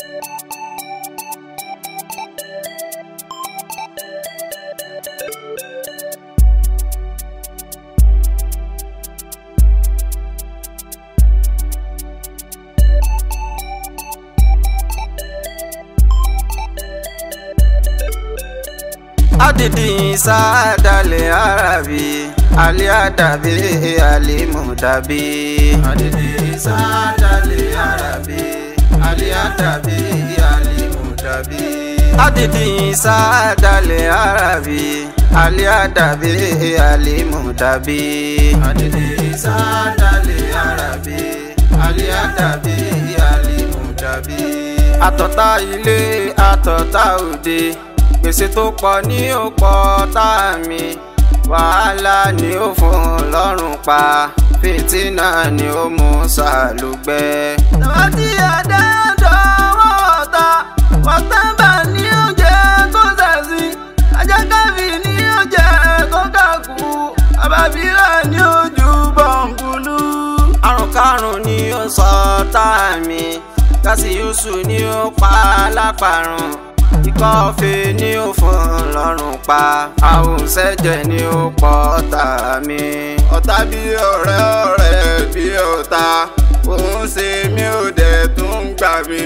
adidi sadale arabi ali adabi alimudabi. adidi sadale arabi ali adabi alimudabi. adidi sadale arabi ali adabi alimudabi. adidi sadale arabi ali adabi alimudabi. àtọ̀tá ilé àtọ̀tá òde gbèsè tó pọ̀ ní ó pọ̀ tá mi wàhálà ni ó fún lọ́rùn pa fìtínà ni ó mú sàlùgbẹ́. tàbátì àdáńdọ̀ wọ́n ta wọ́tẹ́bà ní oúnjẹ tó sẹ̀sìn ajákàfì ní oúnjẹ tó kàkú àbábírà ní ojú bọ̀ǹkùlù. àrùn karùn-ún ni ó sọ tá mi kásíyùsù ni ó pa lápàrùn ikọ́ ọ̀fẹ́ ni ó fún lọ́rùn pa àwòsẹ́jẹ̀ ni ó pọ̀ ọ̀tá mi. ọ̀tá bí ọ̀rẹ́ ọ̀rẹ́ bí ọ̀tá òun ṣe mí ò dẹ̀ tún gbà mí.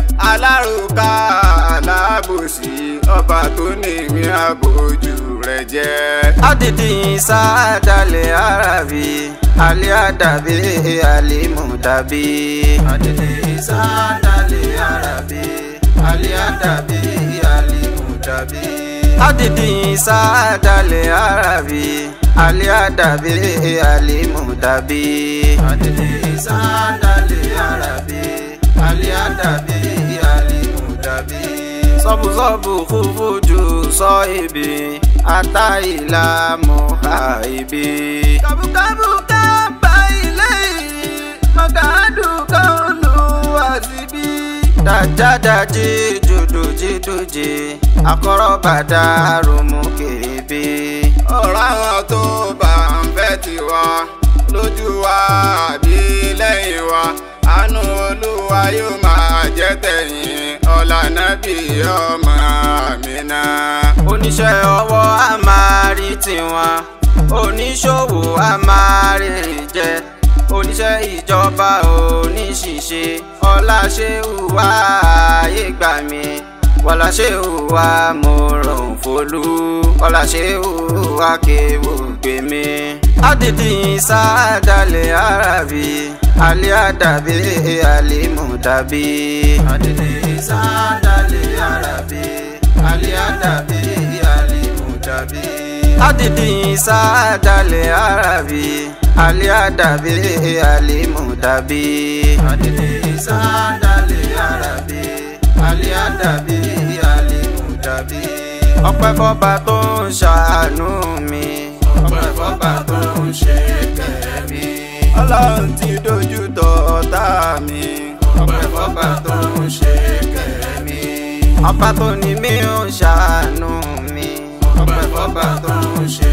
alárùká alábòsí ọba tó ní ìwé àbójú rẹ̀ jẹ́. adidi sádàlẹ̀ arabi alẹ́ àdàbí alimudabi. adidi sádàlẹ̀ arabi aliadabi alimudabi. adidi sadale arabi aliadabi alimudabi. adidi sadale arabi aliadabi alimudabi. sọ́bùsọ́bù fúfújú sọ ibi àtàìlà mọ́ha ibi. kàbùkàbù ká bá ilé yìí mọ̀gàdù kan lù wá síbí dajadaji jodojidoji akọrọbàdà romokebe. ọ̀rọ̀ àwọn tó bá ń fẹ́ tiwa lójú wa àbí lẹ́yìn wa àánú olúwa yóò máa jẹ́ tẹ̀yìn ọ̀lànàbí ọmọ àmìnà. oníṣẹ́ ọwọ́ a máa rí tiwọn oníṣòwò a máa rìn jẹ oníṣẹ́ ìjọba oníṣìṣe ọlá ṣe hùwà ayé gbà mí wọlá ṣe hùwà mo rọrùn folú ọlá ṣe hùwà kéwò gbé mi. adidi sádàlẹ̀ arabi alẹ́ àdàbí alimudabi. adidi sádàlẹ̀ arabi alẹ́ àdàbí alimudabi. adidi sádàlẹ̀ arabi alẹ́ àdàbí alimudabi. adidi sádàlẹ̀ arabi alẹ́ àdàbí alimudabi. ọpẹ́ fọ́ba tó ń ṣàánú mi. ọpẹ́ fọ́ba tó ń ṣe kẹ́ mi. ọlọ́run ti dojú tọ ọ̀tá mi. ọpẹ́ fọ́ba tó ń ṣe kẹ́ mi. ọba tó ní mi ń ṣàánú mi. ọpẹ́ fọ́ba tó ń ṣe